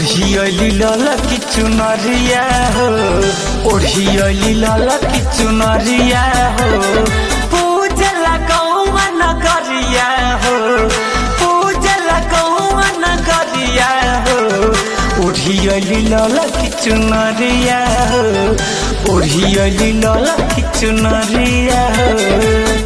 ओढ़ियली लल की चुनरिया हो ओढ़ियली लल की चुनरिया हो पूजला गौवा नगरिया हो पूजला गौवा नगरिया हो ओढ़ियली लल की चुनरिया हो ओढ़ियली लल की चुनरिया हो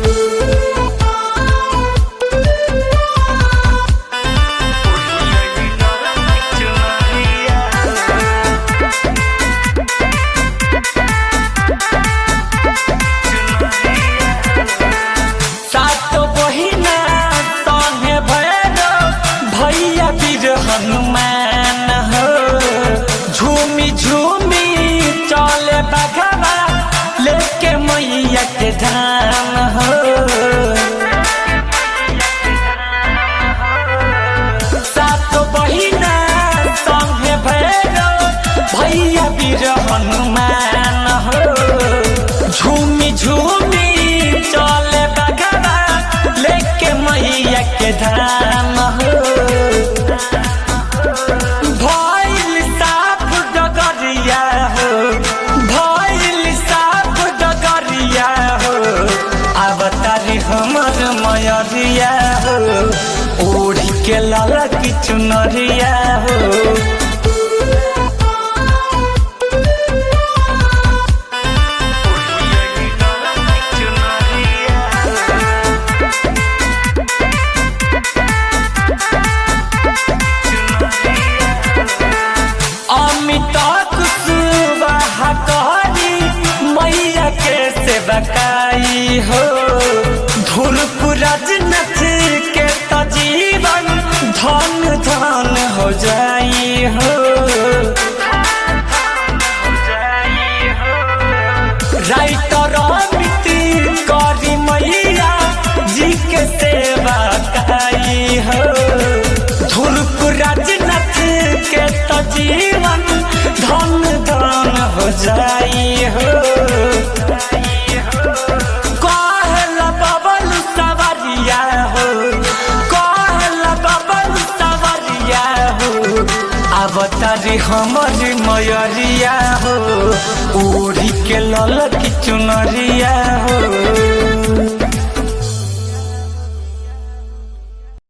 सातो बहिना संगे भैरो भैया वीर हनुमान हो झूमी झूमी चले बघवा लेके मैया के धाम हो सातो बहिना संगे भैरो भैया वीर हनुमान हो झूमी झूमी चले बगवा लेके मैया के धाम हो भइल साफ डगरिया हो भइल साफ डगरिया हो अब तारी हमर मयरिया हो ओढ़ी के लाला की चुनरिया हो अमित कुशवाहा कहरी मैया के सेवकाई हो धुरपुरज नच के तो जीवन धन धन हो जाई हो राइटर अमित करी मैया जी के सेवा काई हो धुरपुरज नच के तो जीवन धन धन हो जाई हो कहल बबल सवरिया हो कहल बबल सवरिया हो अब तारी हमर मयरिया हो ओढ़ी के लल की चुनरिया